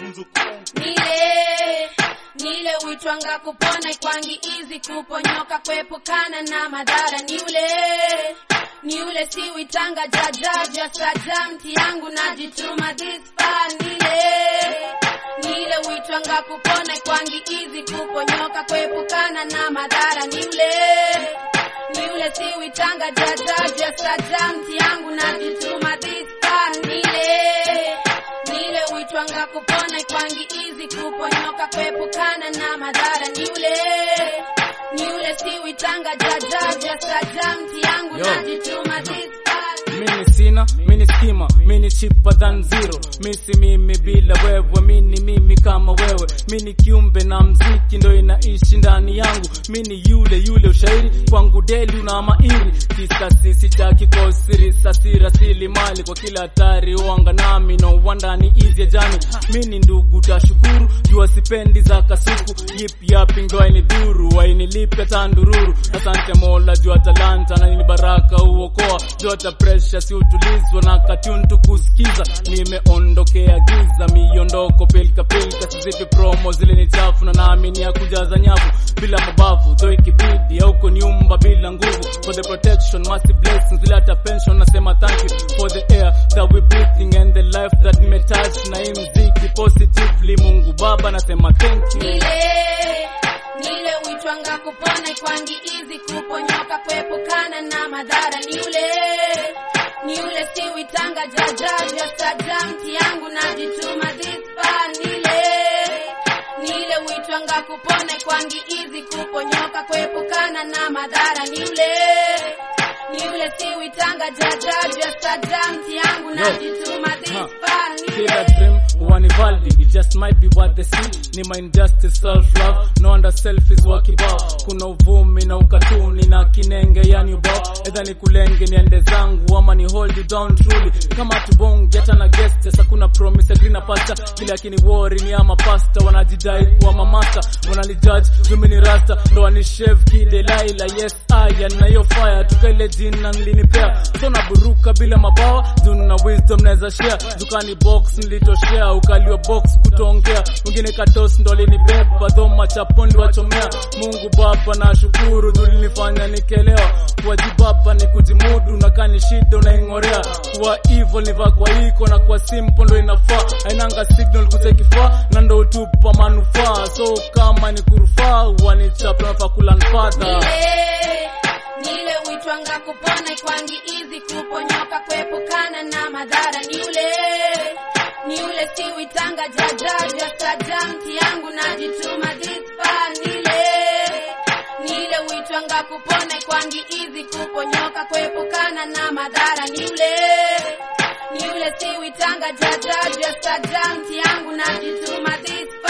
nile nile uitwanga kupona kwangi izi kuponyoka kuepukana na madhara ni ule ni ule si uitanga jajaja saja mti yangu najituma this far nile nile uitwanga kupona kwangi izi kuponyoka kuepukana na madhara ni ule ni ule si uitanga jajaja saja mti yangu najituma this far nile nile uitwanga kupona kwangi izi kuponyoka kuepukana na madhara ni ule ni ule si uitanga jajaja saja mti yangu Yo. najituma this far mini sina mini skima mini cheaper than zero misi mimi bila wewe mini mimi kama wewe mini kiumbe na mziki ndo inaishi ndani yangu mini yule yule ushairi kwangu deli una mairi kisasisi cha kikosiri sasira sili mali kwa kila hatari uanga nami no wandani izi jani mini ndugu tashukuru jua sipendi za kasuku yip yapi ndo aini dhuru ainilipe tandururu asante mola jua talanta na ni baraka uokoa jota presha si utulizwa na katuntu kusikiza nimeondokea giza miondoko pilka pilka sizipi promo zile ni chafu na naamini ya kujaza nyavu bila mabavu dho ikibidi auko nyumba bila nguvu for the protection massive blessings zile hata pension nasema thank you for the air that we breathing and the life that me touch na hii mziki positively mungu baba nasema thank you nile nile uitwanga kupona kwangi izi kuponyoka kuepukana na madhara ni ule ni ule si uitanga jajaja saja mti yangu najituma this far nile nile uitwanga kupona kwangi izi kuponyoka kuepukana na madhara ni ule ni ule si uitanga jajaja saja mti yangu najituma this Huh. far Kila nile dream one value it just might be what they see ni my injustice self love no wonder self is wakibao kuna uvumi na ukatuni na kinenge yani ubao edha ni kulenge niende zangu ama ni hold you down truly kama tubongi hata na guest sasa kuna promise agree na pasta kile akini worry ni ama pasta wanajidai kuwa mamasta wananijudge mimi ni rasta ndo wanishave kidelaila yes I na hiyo fire tukaile jina nlinipea so naburuka bila mabawa juu na wisdom naweza share dukani box nilitoshea ukaliwa box kutoongea mwingine katos ndo alinibeba dho machapo niliwachomea mungu baba na shukuru juu linifanya nikelewa kuwajibaba ni kujimudu na kani shida unaing'orea kuwa evil nivaa kwa iko na kwa simple ndo inafaa ainanga signal kutekifaa na ndo utupa manufaa so kama ni kurufaa wanichapa nafaa kula nfadha nile nile uitwanga kupona kwangi izi kuponyoka kuepukana na madhara ni ule ni ule si uitanga jajaja saja mti yangu najituma this far nile nile uitwanga kupona kwangi izi kuponyoka kuepukana na madhara ni ule ni ule si uitanga jajaja saja mti yangu najituma this